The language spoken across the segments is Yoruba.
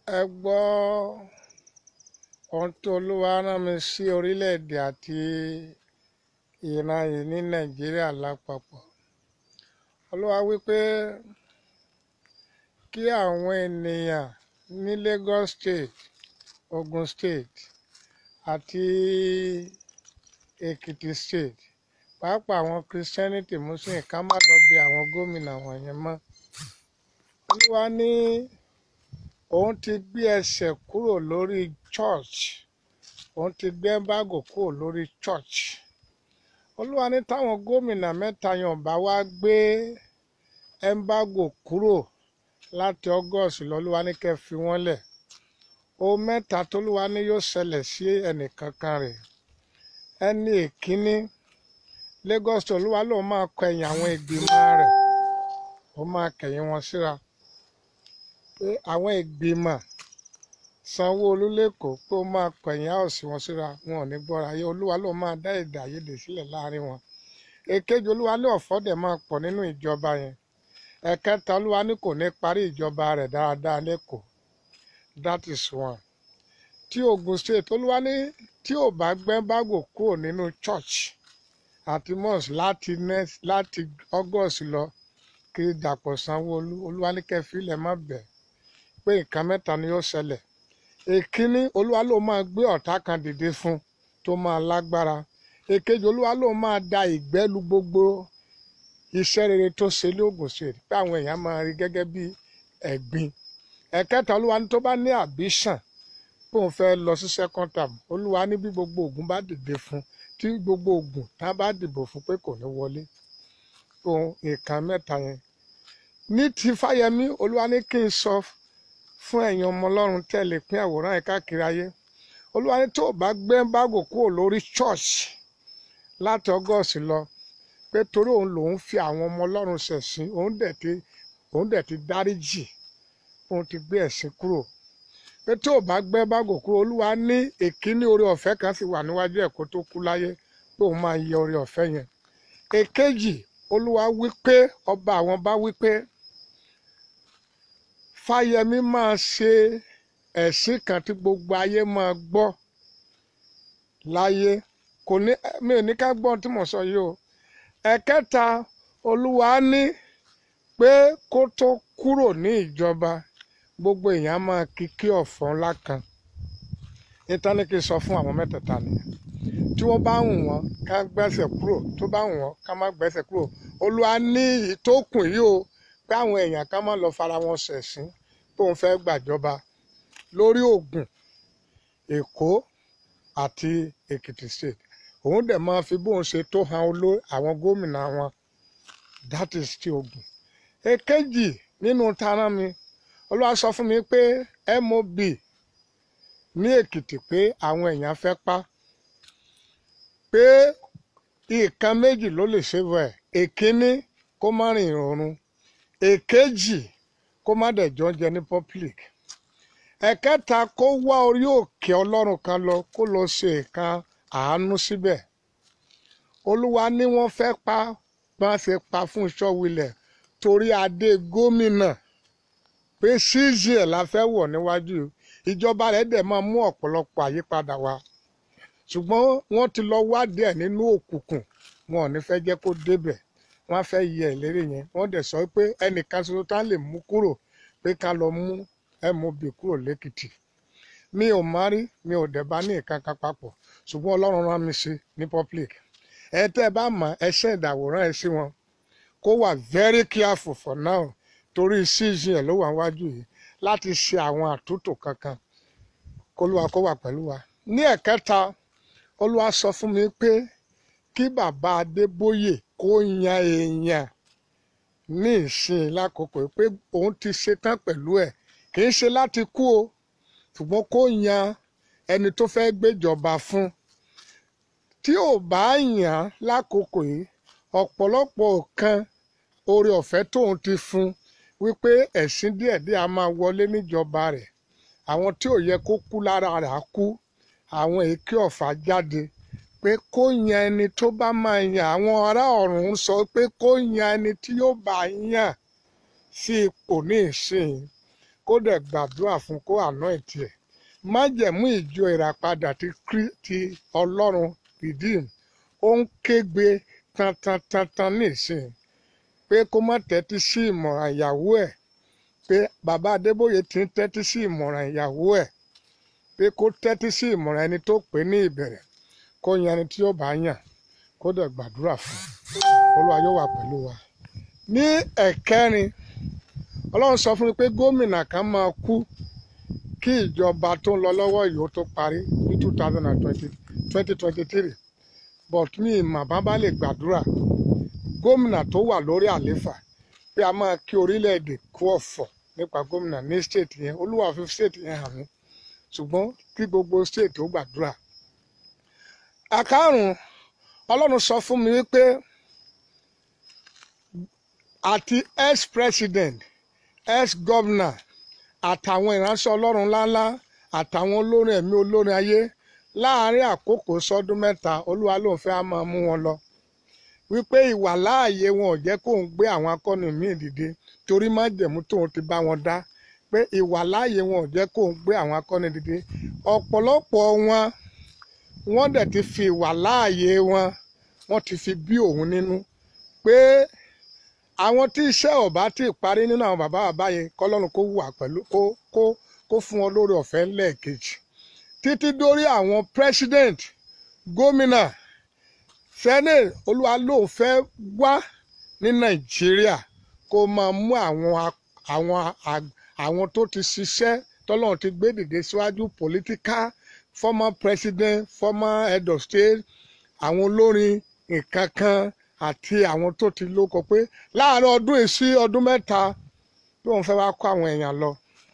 ẹ gbọ́ ohun tí olúwa rán mi sí orílẹ̀-èdè àti ìran yìí ní nàìjíríà lápapọ̀ olúwa wípé kí àwọn ènìyàn ní Lagos State Ogun State àti Èkìtì State pàápàá àwọn Christianity Muslim ká má lọ bí àwọn gómìnà wọ̀nyẹn mọ́ olúwa ní òun ti gbé ẹsẹ̀ kúrò lórí church òun ti gbé embargo kúrò lórí church olúwa ní táwọn gómìnà mẹ́ta yẹn bá wá gbé embargo kúrò láti August lọ́lúwa ní kẹ́ fi wọ́n lẹ̀ ohun mẹ́ta tólúwa ní yóò ṣẹlẹ̀ sí ẹnìkankan rẹ̀ ẹni èkíní Lagos tó olúwa lòun máa kọ ẹ̀yìn àwọn ìgbìmọ̀ rẹ̀ ó máa kẹ̀yìn wọn síra pé àwọn ìgbìmọ̀ Sanwó-Olú lẹ́kọ̀ọ́ pé ó máa kọ ẹ̀yìn àòsí wọn síra wọn ò ní gbọ́ra yé olúwa lòun máa dá èdè àìyedè sílẹ̀ láàrin wọn èkejì olúwa lé ọ̀fọ̀ dẹ̀ máa pọ̀ nínú ìjọba yẹn ẹ̀kẹta olúwa ní kò ní parí ìjọba rẹ̀ dáadáa lẹ́kọ̀ọ́ that is one tí Ogun State olúwa ní tí ò bá gbẹ́ bágò kúrò nínú church àti mosque láti next láti August lọ kí Dàpọ̀ Sanwó-Olú olúwa ní kẹfìlẹ̀ má bẹ̀ pé nǹkan mẹ́ta ni yóò ṣẹlẹ̀ èkíní olúwa ló máa gbé ọ̀tá kan dìde fún tó máa lágbára èkejì olúwa ló máa da ìgbẹ́lu gbogbo iṣẹ́ rere tó ṣe ní Ogun State pé àwọn èèyàn máa rí gẹ́gẹ́ bí ẹ̀gbin ẹ̀kẹta olúwa ní tó bá ní àbíṣàn bóun fẹ́ lọ sí second term olúwa ní bí gbogbo ogun bá dìde fún tí gbogbo ogun tá bá dìbò fún pé kò ní wọlé ohun nǹkan mẹ́ta yẹn ní ti Fáyẹmí olúwa ní kí n sọ fún ẹ̀yin ọmọ ọlọ́run tẹ̀lé pín àwòrán yẹn káàkiri ayé olúwa ní tó o bá gbé bágò kúrò lórí church láti August lọ pé torí òun lòun fi àwọn ọmọ ọlọ́run ṣẹ̀sìn òun dẹ̀ ti òun dẹ̀ ti dáríjì òun ti gbé ẹ̀sìn kúrò pé tó o bá gbé bágò kúrò olúwa ní èkíní oore ọ̀fẹ́ kan sì wà níwájú ẹ̀ kó tó kú láyé pé òun máa yẹ oore ọ̀fẹ́ yẹn èkejì olúwa wí pé ọba àwọn bá wí pé Fáyẹmí máa ṣe ẹ̀sìn kan tí gbogbo ayé máa gbọ́ láyé kò ní mi ò ní ká gbọ́ tí mo sọ yìí o ẹ̀kẹta olúwa ní pé kó tó kúrò ní ìjọba gbogbo èèyàn máa kíkí ọ̀fọ̀ ńlá kan níta ní kí n sọ fún àwọn mẹ́tẹ̀ẹ̀ta nìyẹn tí wọ́n bá wù wọ́n ká gbẹ́sẹ̀ kúrò tó bá wù wọ́n ká má gbẹ́sẹ̀ kúrò olúwa ní ìtókùn yìí o pé àwọn èèyàn ká má lọ fara wọn ṣẹ̀sín pé òun fẹ́ gbàjọba lórí Ògùn Èkó àti Èkìtì state òun dẹ̀ máa fi bóun ṣe tó han oló àwọn gómìnà wọn that is ti Ògùn èkejì nínú tara mi olúwa sọ fún mi pé MOB ní Èkìtì pé àwọn èèyàn fẹ́ pa pé nǹkan méjì ló lè ṣe bẹ́ẹ̀ èkíní kó má rìn ìrọ̀rùn èkejì kó má dẹ̀ jọ jẹ ní public ẹ̀kẹta kó wá orí òkè ọlọ́run kan lọ kó lọ ṣe nǹkan àánú síbẹ̀ olúwa ní wọ́n fẹ́ pa bá ṣe pa fún Ṣọ́wilẹ̀ torí adé gómìnà pé ṣíṣì ẹ̀ la fẹ́ wọ̀ níwájú ìjọba rẹ̀ dẹ̀ máa mú ọ̀pọ̀lọpọ̀ àyípadà wá ṣùgbọ́n wọ́n ti lọ wádìí ẹ̀ nínú òkùnkùn wọn ò ní fẹ́ jẹ́ kó débẹ̀ wọ́n á fẹ́ yẹ ìlérí yẹn wọ́n dẹ̀ sọ pé ẹnìkan ṣoṣo tá lè mú kúrò pé ká lọ mú MOB kúrò lẹ́kìtì mi ò má rí mi ò dẹ̀ bá ní nǹkan kan papọ̀ ṣùgbọ́n ọlọ́run rán mi sí ní public ẹ tẹ́ ẹ bá mọ̀ ẹ ṣe ìdàwòrán ẹ sí wọn kó wà very careful for now torí season ẹ̀ ló wà wájú yìí láti ṣe àwọn àtúntò kankan kólúwa kó wà pẹ̀lú wa ní ẹ̀kẹta olúwa sọ fún mi pé kí bàbá Adébóyè kó yan èèyàn ní ìsìn lákòókò pé òun ti ṣetán pẹ̀lú ẹ̀ kì í ṣe láti kú o ṣùgbọ́n kó yan ẹni tó fẹ́ gbéjọba fún tí ò bá yàn lákòókò yìí ọ̀pọ̀lọpọ̀ kan oore ọ̀fẹ́ tóun ti fún wípé ẹ̀sìn díẹ̀díẹ̀ a máa wọlé níjọba rẹ̀ àwọn tí ò yẹ kó kú lára rẹ̀ á kú àwọn èké ọ̀fà jáde pé kó yan ẹni tó bá máa yan àwọn ará ọ̀run sọ pé kó yan ẹni tí yóò bá yàn sí ipò ní ìsìn kó dẹ̀ gbàdúrà fún kó àná ìtì ẹ̀ májẹ̀mú ìjọ ìràpadà ti Krí- ti ọlọ́run redeem ó ń kégbe tantantantan nísìn pé kó má tẹ́tí sí ìmọ̀ràn ìyàwó ẹ̀ pé bàbá Adébóyè ti ń tẹ́tí sí ìmọ̀ràn ìyàwó ẹ̀ pé kó tẹ́tí sí ìmọ̀ràn ẹni tó pè ní ìbẹ̀rẹ̀ kó yan ẹni tí ó bá yàn kó dẹ̀ gbàdúrà fún Olúwa yóò wà pẹ̀lú wa. ní ẹ̀kẹrin Ọlọ́run sọ fún mi pé gómìnà kan máa kú kí ìjọba tó ń lọ lọ́wọ́ yìí ó tó parí ní two thousand and twenty twenty twenty three but mi ìmọ̀ bá bá lè gbàdúrà gómìnà tó wà lórí àléfà pé a máa kí orílẹ̀-èdè kú ọ̀fọ̀ nípa gómìnà ní state yẹn olúwa fi state yẹn hàn mí ṣùgbọ́n kí gbogbo state ó gbàdúrà. àkàrùn ọlọ́run sọ fún mi wípé àti ex-president ex-governor àtàwọn ìránṣẹ́ ọlọ́run ńláńlá àtàwọn olórin ẹ̀mí olórin ayé láàárín àkókò sọdún mẹ́ta olúwa lòun fẹ́ á máa mú wọn lọ wípé ìwà láàyè wọn ò jẹ́ kóun gbé àwọn akọni míì dìde torí májẹ̀mú tóun ti bá wọn dá pé ìwà láàyè wọn ò jẹ́ kóun gbé àwọn akọni dìde ọ̀pọ̀lọpọ̀ wọn wọ́n dẹ̀ ti fi ìwà láàyè wọn wọ́n ti fi bí òun nínú pé àwọn tí iṣẹ́ ọ̀bá ti parí nínú àwọn bàbá bàbá yẹn kọ́lọ́run kó wà pẹ̀lú kó kó kó fún wọn lórí ọ̀fẹ́ lẹ́ẹ̀kejì títí dórí àwọn president gómìnà senate olúwa lóun fẹ́ wá ní nàìjíríà kó máa mú àwọn a- àwọn a- àwọn tó ti ṣiṣẹ́ tọ́lọ́run ti gbé dìde síwájú political former president former head of state àwọn olórin nǹkan kan àti àwọn tó ti lóko pé láàárín ọdún yìí sí ọdún mẹ́ta tí wọ́n fẹ́ wá kó àwọn èèyàn lọ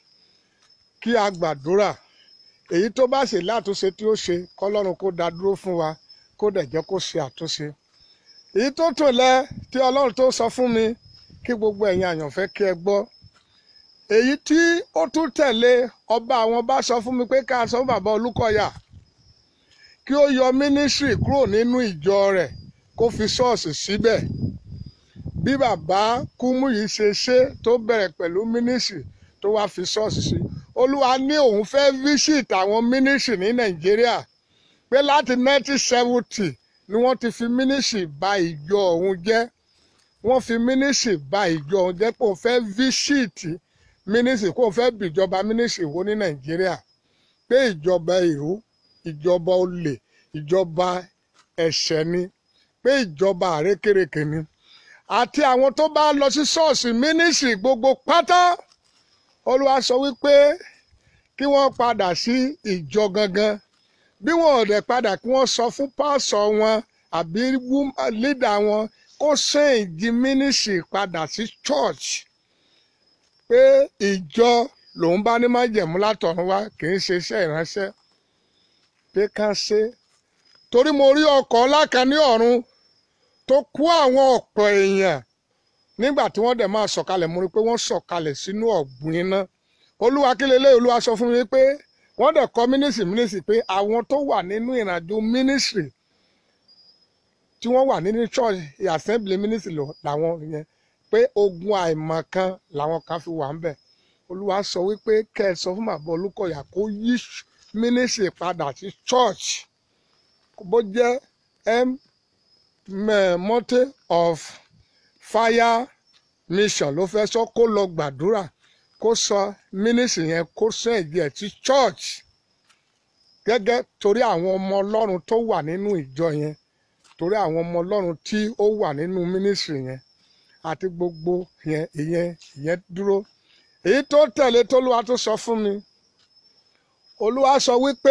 kí a gbàdúrà èyí tó bá ṣe látúnṣe tí ó ṣe kọ́lọ́run kó dá dúró fún wa kó dẹ̀ jẹ́ kó ṣe àtúnṣe èyí tó tò lẹ tí ọlọ́run tó sọ fún mi kí gbogbo ẹ̀yin àyànfẹ́ kí ẹ gbọ́ èyí tí ó tún tẹ̀lé ọba àwọn bá sọ fún mi pé ká sọ fún bàbá Olúkọ̀yà kí ó yọ mínísírì kúrò nínú ìjọ rẹ̀ kó fi ṣọ́ọ̀ṣì síbẹ̀ bí bàbá Kúmúyì ṣe ṣe tó bẹ̀rẹ̀ pẹ̀lú mínísírì tó wá fi ṣọ́ọ̀ṣì sí olúwa ní òun fẹ́ visit àwọn mínísírì ní Nàìjíríà pé láti 1970 ni wọ́n ti fi mínísírì ba ìjọ òun jẹ́ wọ́n fi mínísírì ba ìjọ òun jẹ́ pé òun fẹ́ visit mínísírì kó òun fẹ́ bìjọba mínísírì wo ní Nàìjíríà pé ìjọba ìrú ìjọba olè ìjọba ẹ̀ṣẹ̀ ni pé ìjọba àrékèrèkè ni àti àwọn tó bá lọ sí ṣọ́ọ̀ṣì mínísírì gbogbo pátá olúwa sọ wípé kí wọ́n padà sí ìjọ gangan bí wọn ò dẹ̀ padà kí wọ́n sọ fún pásọ wọn àbí lídà wọn kó ṣèǹjì mínísírì padà sí church pé ìjọ lòun bá ní májẹ̀mú látọ̀run wá kì í ṣe iṣẹ́ ìránṣẹ́ pé ká ṣe torí mo rí ọkọ̀ ńlá kan ní ọ̀run tó kó àwọn ọ̀pọ̀ èèyàn nígbà tí wọ́n dẹ̀ máa sọ̀kalẹ̀ mo rí pé wọ́n sọ̀kalẹ̀ sínú ọ̀gbun iná olúwa kí lélẹ́yìí olúwa sọ fún mi pé wọ́n dẹ̀ kọ́ mínísírì mínísírì pé àwọn tó wà nínú ìrìnàjò mínísírì tí wọ́n wà nínú church assembly mínísírì làwọn yẹn pé ogun àìmọ̀kan làwọn kan fi wà ń bẹ̀ olúwa sọ wípé kẹ́ ẹ sọ fún bàbá Olúkọ̀yà kó yí mínísírì padà sí church bó jẹ́ m mọ́tẹ́ of fire mission ló fẹ́ sọ kó lọ gbàdúrà kó sọ mínísírì yẹn kó sọ ẹ̀jẹ̀ sí church gẹ́gẹ́ torí àwọn ọmọ ọlọ́run tó wà nínú ìjọ yẹn torí àwọn ọmọ ọlọ́run tí ó wà nínú mínísírì yẹn àti gbogbo yẹn ìyẹn ìyẹn dúró èyí tó tẹ̀lé tólúwa tó sọ fún mi olúwa sọ wípé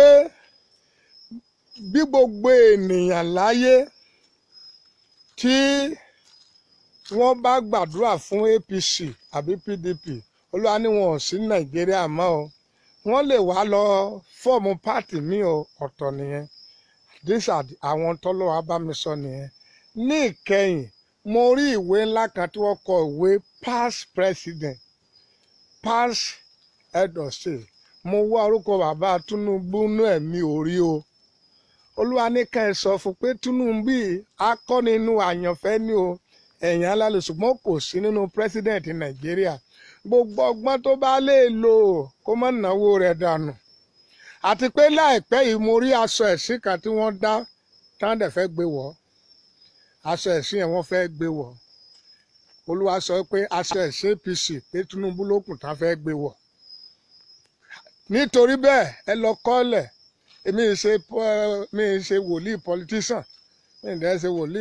bí gbogbo ènìyàn láyé tí wọ́n bá gbàdúrà fún APC àbí PDP olúwa ní wọn ò sí nàìjíríà mọ́ o wọ́n lè wá lọ fọ́ọ̀mù pátì míì o ọ̀tọ̀ nìyẹn these are the- àwọn tọ́lọ́wà bá mi sọ nìyẹn ní ìkẹyìn mo rí ìwé ńlá kan tí wọ́n kọ ìwé past president past head of state mo wá orúkọ bàbá Tinubu nú ẹ̀mí orí o olúwa ní ká ẹ sọ fún pé Tinubu yìí akọni inú àyànfẹ́ ni o ẹ̀yìn alálẹ̀ ṣùgbọ́n kò sí nínú president nàìjíríà gbogbo ọgbọ́n tó bá lè lò kó má náwó rẹ̀ dànù àti pé láìpẹ́ yìí mo rí aṣọ ẹ̀sìn kan tí wọ́n dá táwọn dẹ̀ fẹ́ gbé wọ̀ aṣọ ẹ̀sìn yẹn wọ́n fẹ́ gbé wọ̀ olúwa sọ pé aṣọ ẹ̀sìn APC pé Tinubu ló kù tá fẹ́ gbé wọ̀ nítorí bẹ́ẹ̀ ẹ lọ kọ́lẹ̀ èmi ì ṣe mi ì ṣe wòlíì politician mi ì dẹ́ ṣe wòlíì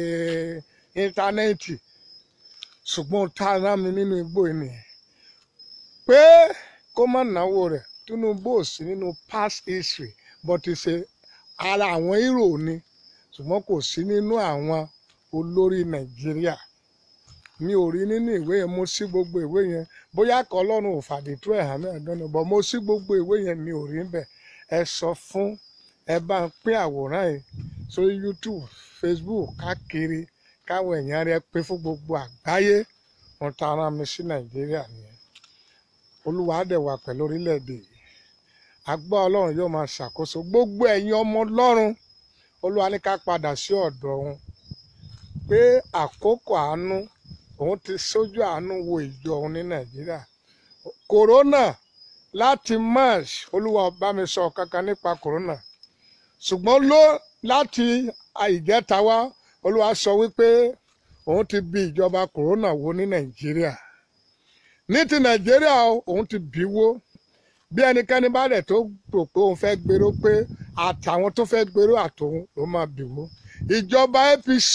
íńtánẹ́ẹ̀tì ṣùgbọ́n tá a rán mi nínú igbó yìí nìyẹn pé kó má náwó rẹ̀ Tinubu ò sí nínú past history but ṣe ara àwọn hero ni ṣùgbọ́n kò sí nínú àwọn olórí Nàìjíríà mi ò rí nínú ìwé yẹn mo sí gbogbo ìwé yẹn bóyá kọ́ ọlọ́run ò fàdé tó ẹ̀ hàn mí ẹ̀dọ́nà bọ̀ mo sí gbogbo ìwé yẹn mi ò rí bẹ́ẹ̀ ẹ sọ fún ẹ bá ń pín àwòrán yìí sórí YouTube Facebook káàkiri káwọn èèyàn rẹ pé fún gbogbo àgbáyé wọn ta ara mi sí Nàìjíríà nìyẹn olúwa á dẹ̀ wà pẹ̀lú orílẹ̀-èdè yìí agbá ọlọ́run yóò máa ṣàkóso gbogbo ẹ̀yin ọmọ ọlọ́run olúwa ní ká padà sí ọ̀dọ̀ òun pé àkókò àánú òun ti sójú àánú wo ìjọ òun ní nàìjíríà kòrónà láti march olúwa bá mi sọ kankan nípa kòrónà ṣùgbọ́n ló láti ìjẹta wá olúwa sọ wípé òun ti bi ìjọba kòrónà wó ní nàìjíríà ní ti nàìjíríà òun ti bí wó bí ẹnikẹ́ni bá dẹ̀ tó rò pé òun fẹ́ gbèrò pé àtàwọn tó fẹ́ gbèrò àtòun ló máa bì wó ìjọba APC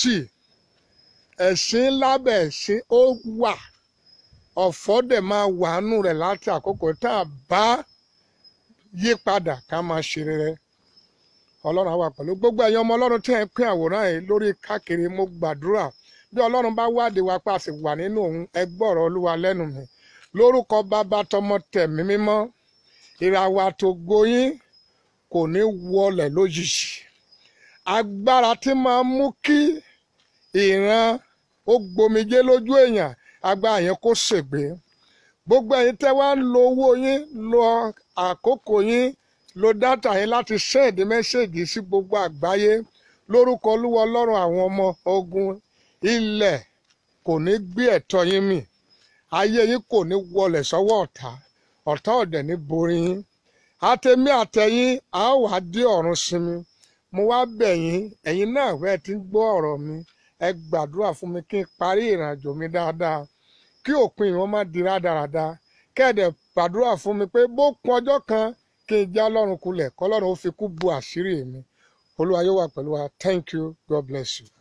ẹ̀sìn lábẹ́ ẹ̀sìn ó wà ọ̀fọ̀ dẹ̀ máa wàánú rẹ̀ láti àkókò tá a bá yí padà ká máa ṣe rere ọlọ́run á wà pẹ̀lú gbogbo ẹ̀yin ọmọ ọlọ́run tí ẹ̀ ń pín àwòrán yìí lórí káàkiri mo gbàdúrà bí ọlọ́run bá wádìí wa pa sì wà nínú òun ẹ gbọ́rọ̀ olúwa lẹ́nu mi lórúkọ bàbá tọmọ tẹ̀mí mímọ́ ìràwọ̀ àtògo yín kò ní wọlẹ̀ lójijì agbára tí máa mú kí ìran ó gbomijé lójú èèyàn agbára yẹn kó ṣègbé gbogbo ẹ̀yin tẹ́ wá ń lo owó yín lo àkókò yín lo dátà yín láti sẹ́ẹ̀dì mẹ́sẹ̀gì sí gbogbo àgbáyé lórúkọ olúwa ọlọ́run àwọn ọmọ ogun ilẹ̀ kò ní gbé ẹ̀tọ́ yín mì ayé yín kò ní wọlẹ̀ sọ́wọ́ ọ̀tá ọ̀tá ọ̀dẹ̀ ní borí yín àtẹ̀mí àtẹ̀yìn a ó wá dé ọ̀run sinmi mo wá bẹ̀ yín ẹ̀yin náà fẹ́ ti ń gbọ́ ọ̀rọ̀ mi ẹ gbàdúrà fún mi kí n parí ìrìnàjò mi dáadáa kí òpin ìwọ́n má di rádaràda kẹ́ẹ̀dẹ̀ gbàdúrà fún mi pé bó kun ọjọ́ kan kí n já lọ́rùn kulẹ̀ kọ́lọ́run ó fi kú bu àṣírí mi olúwa yóò wà pẹ̀lú wa thank you god bless you.